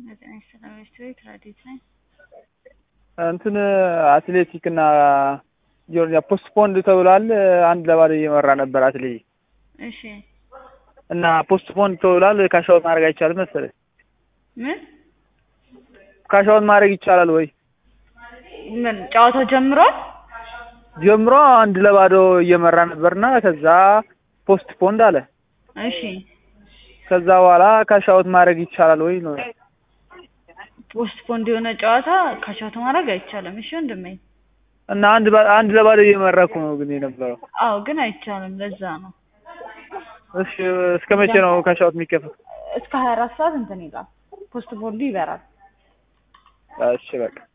ዘጠኝ ሰላም ቤት ረዲት ነኝ። እንትን አትሌቲክ እና ጆርጂያ ፖስትፖንድ ተብሏል። አንድ ለባዶ እየመራ ነበር አትሌቲክ እሺ እና ፖስትፖንድ ተብሏል። ካሻውት ማድረግ አይቻልም መሰለኝ። ምን ካሻውት ማድረግ ይቻላል ወይ? ምን ጨዋታው ጀምሯል? ጀምሮ አንድ ለባዶ እየመራ ነበርና ከዛ ፖስትፖንድ አለ። እሺ ከዛ በኋላ ካሻውት ማድረግ ይቻላል ወይ ነው። ፖስትፖንድ የሆነ ጨዋታ ካሻውት ማድረግ አይቻልም። እሺ ወንድሜ። እና አንድ ባ- አንድ ለባዶ እየመራኩ ነው ግን የነበረው። አዎ ግን አይቻልም። ለዛ ነው እሺ እስከ መቼ ነው ካሻውት የሚከፈት? እስከ ሀያ አራት ሰዓት እንትን ይላል። ፖስትፖንዱ ይበራል። እሺ በቃ